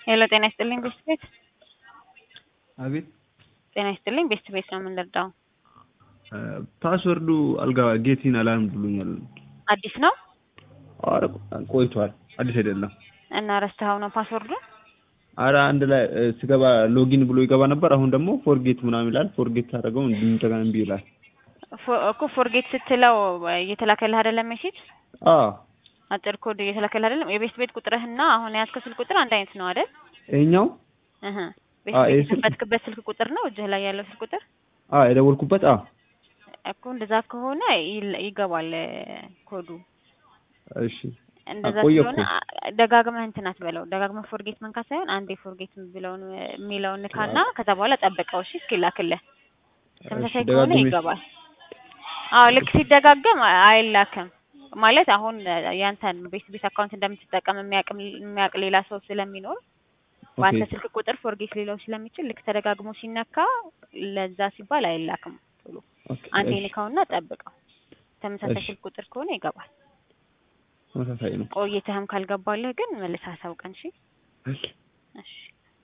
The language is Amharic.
ሄሎ ጤና ይስጥልኝ ቤስት ቤት አቤት ጤና ይስጥልኝ ቤስት ቤት ነው የምንረዳው። ፓስወርዱ አልጋ ጌቲን አላርም ብሎኛል። አዲስ ነው ኧረ ቆይቷል፣ አዲስ አይደለም። እና ረስተኸው ነው ፓስወርዱ? አረ አንድ ላይ እ፣ ስገባ ሎጊን ብሎ ይገባ ነበር። አሁን ደግሞ ፎርጌት ምናምን ይላል። ፎርጌት ታደርገው እንደገና እምቢ ይላል። ፎ- እኮ ፎርጌት ስትለው እየተላከልህ አይደለም ሜሴጅ አዎ አጭር ኮድ እየተላከልህ አይደለም። የቤስት ቤት ቁጥርህና አሁን የያዝከው ስልክ ቁጥር አንድ አይነት ነው አይደል? ይኸኛው እህ ቤስት አዎ፣ ቤት ይሄ ስልክ- የከፈትክበት ስልክ ቁጥር ነው እጅህ ላይ ያለው ስልክ ቁጥር አዎ የደወልኩበት አዎ እኮ እንደዛ ከሆነ ይል- ይገባል እ፣ ኮዱ እሺ እንደዛ ቆየ ስለሆነ እኮ። አ- ደጋግመህ እንትን አትበለው። ደጋግመህ ፎርጌት መንካት ሳይሆን አንዴ ፎርጌት ብለውን የሚለውን ንካና ከዛ በኋላ ጠብቀው እሺ እስኪላክልህ። ተመሳሳይ እሺ፣ ከሆነ ደጋግሜ- ይገባል። አዎ ልክ ሲደጋገም አ- አይላክም ማለት አሁን ያንተን ቤት ቤት አካውንት እንደምትጠቀም የሚያውቅ የሚያውቅ ሌላ ሰው ስለሚኖር በአንተ ኦኬ ስልክ ቁጥር ፎርጌት ሊለው ስለሚችል ልክ ተደጋግሞ ሲነካ ለዛ ሲባል አይላክም ቶሎ ኦኬ አንዴ እሺ፣ ንካውና ጠብቀው። ተመሳሳይ እሺ። ስልክ ቁጥር ከሆነ ይገባል። ተመሳሳይ ነው። ቆይተህም ካልገባልህ ግን መልሰህ አሳውቀን እሺ። እሺ እሺ